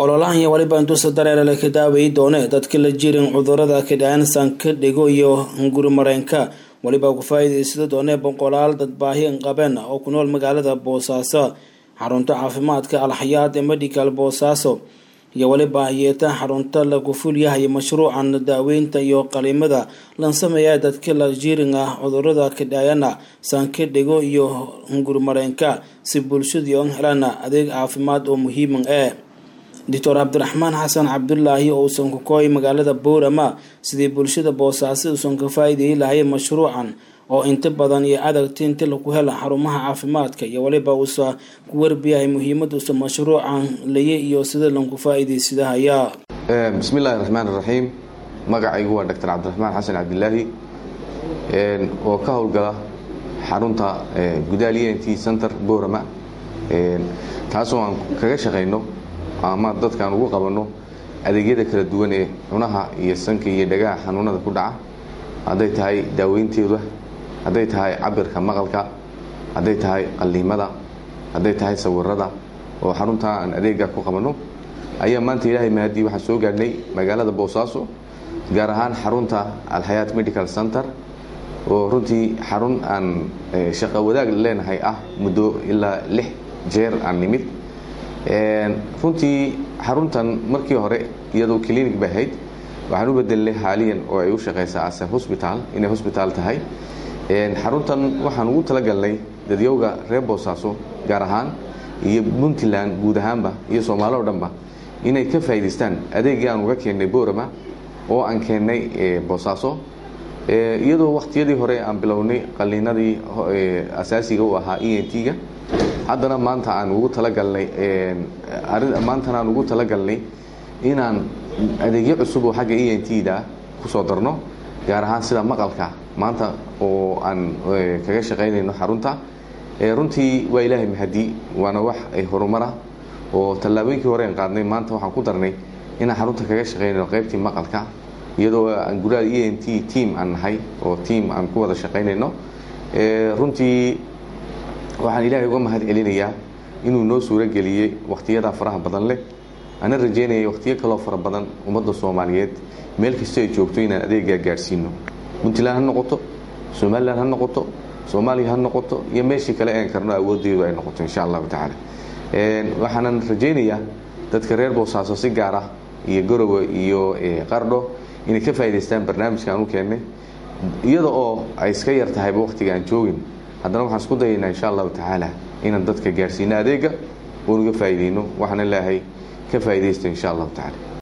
ololahan iyo waliba intuusa dareerale ka daaweyi doone dadka la jirin cudurada kidhaan sanka dhigo iyo hungurimareenka waliba ku faa-iideysada doone boqolaal dad baahi qabeen oo ku nool magaalada boosaaso xarunta caafimaadka alxayaad ee medical boosaaso iyo waliba yeeta xarunta lagu fulyahay mashruucan daaweynta iyo qalimada lan sameeya dadka la jirin ah cudurada kidhaayana sanka dhigo iyo hungurimareenka si bulshadii on helaan adeeg caafimaad oo muhiiman ee doctor cabdiraxmaan xasan cabdulaahi oo uusan ku kooy magaalada boorama sidii bulshada boosaaso uusan ka faa-iideyi lahay mashruucan oo inta badan iyo adagti inta lagu hela xarumaha caafimaadka iyo waliba uusa ku warbiyahay muhiimaduusa mashruucan laye iyo sida lanku faa-iideysadahaya bismi illaahi raxmaan iraxiim magacaygu waa doctor cabdiraxmaan xasan cabdilaahi oo ka howlgala xarunta gudaal e n t center boorama taasoo aan kaga shaqayno ama dadkaan ugu qabanno adeegyada kala duwan ee cunaha iyo sanka iyo dhagaha xanuunada ku dhaca hadday tahay daaweynteeda hadday tahay cabirka maqalka hadday tahay qalliimada hadday tahay sawirada oo xaruntaa aan adeega ku qabanno ayaa maanta ilaahay mahadii waxaan soo gaadhnay magaalada boosaaso gaar ahaan xarunta alxayaat medical center oo runtii xarun aan shaqo wadaag leenahay ah muddo ilaa lix jeer aan nimid runtii xaruntan markii hore iyadoo clinic bay ahayd waxaan u bedelnay haaliyan oo ay u shaqaysaa ase hosbitaal inay hosbitaal tahay xaruntan waxaan ugu talagalnay dadyowga reer boosaaso gaar ahaan iyo puntland guud ahaanba iyo soomaali o dhanba inay ka faa'idaystaan adeegii aan uga keennay boorama oo aan keennay boosaaso iyadoo wakhtiyadii hore aan bilownay qalliinadii asaasiga u ahaa e n t-ga haddana maanta aan ugu talagalnay maantana aan ugu talagalnay inaan adeegyo cusub oo xagga e n t-da kusoo darno gaar ahaan sida maqalka maanta oo aan kaga shaqaynayno xarunta runtii waa ilaahay mahadi waana wax horumara oo tallaabooyinkii hore aan qaadnay maanta waxaan ku darnay inaan xarunta kaga shaqaynayno qaybtii maqalka iyadoo aan gudaha e n t team aan nahay oo team aan ku wada shaqaynayno runtii waxaan ilaahay uga mahad celinayaa inuu noo suuro geliyey wakhtiyada faraha badan leh ana rajeynaya wakhtiyo kaloo fara badan ummadda soomaaliyeed meel kasta ay joogto inaan adeegaa gaadhsiino puntland ha noqoto somalilan ha noqoto soomaaliya ha noqoto iyo meeshii kale een karno awooddeedu ay noqoto insha allahu tacaala waxaanan rajaynayaa dadka reer boosaaso si gaar ah iyo garowe iyo qardho inay ka faa'idaystaan barnaamijka aan u keennay iyada oo ay iska yar tahayba wakhtiga aan joogin haddana waxaan isku dayaynaa insha allahu tacaala inaan dadka gaadhsiino adeega oon uga faa'iidayno waxaana leeahay ka faa'iidaysta insha allahu tacala